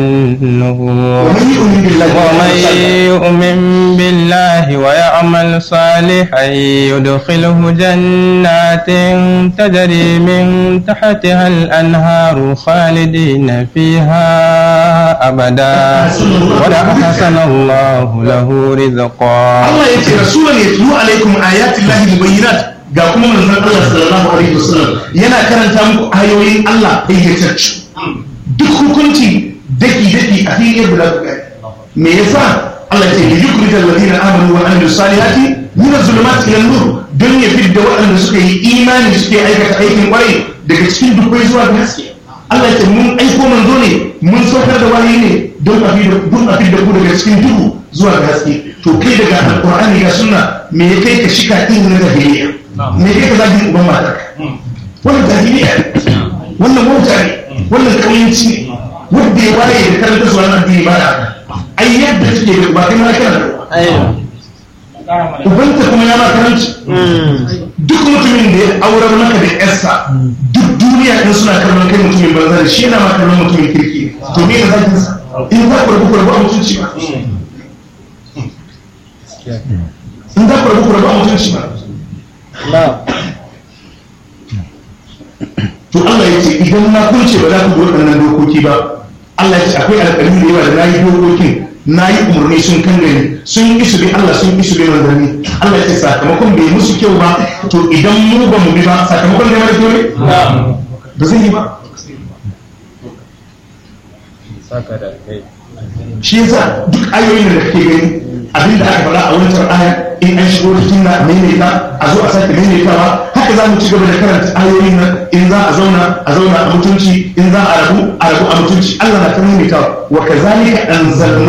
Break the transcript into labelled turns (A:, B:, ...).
A: النبور
B: ومن يؤمن بالله
A: ومن يؤمن بالله ويعمل صالحا يدخله جنات تجري من تحتها الأنهار خالدين فيها أبدا وأحسن الله له رزقا
B: Allah ya ce rasulun ya tulu alaikum ayatin lahi mubayyinat ga kuma manzon Allah sallallahu alaihi wasallam yana karanta muku ayoyin Allah fayyatacce duk hukunci daki daki a cikin yadda za ku gani me yasa Allah ya ce li yukhrij alladhina amanu wa amilus salihati min az-zulumati ila nur don ya fidda waɗanda suka yi imani suke aikata aikin kwarai daga cikin dubbai zuwa ga haske Allah ya ce mun aiko manzo ne mun saukar da wahayi ne don a fidda don a fidda ku daga cikin duhu zuwa ga haske to kai daga alqur'ani ga sunna me ya kai ka shika irin na jahiliya me ya kai ka zagi uban matarka wannan jahiliya wannan wauta ne wannan kauyanci ne wanda ya waye da karanta zuwa nan addini ba da haka ai yadda take da ba kai ma kana da ubanta kuma ya ma karanci duk mutumin da ya aurar maka da yarsa duk duniya in suna kallon kai mutumin banza da shi yana ma kallon mutumin kirki ne to me da zakin sa in za ku rabu ku rabu a mutunci ba in za ku rabu ku rabu a mutunci ba to Allah ya ce idan na kunce ba za ku bi waɗannan dokoki ba Allah ya ce akwai alƙalmi da yawa da na yi dokokin na yi umarni sun kan gani sun yi su bi Allah sun yi su bi manzanni Allah ya ce sakamakon bai musu kyau ba to idan mu ba mu bi ba sakamakon da mara kyau ne ba zai yi ba shi yasa duk ayoyin da kake gani abinda aka faɗa a wancan aya in an shigo cikin na maimaita a zo a sake maimaitawa haka za mu ci gaba da karanta ayoyin nan in za a zauna a zauna a mutunci in za a rabu a rabu a mutunci Allah na ta maimaitawa wa kazalika anzalna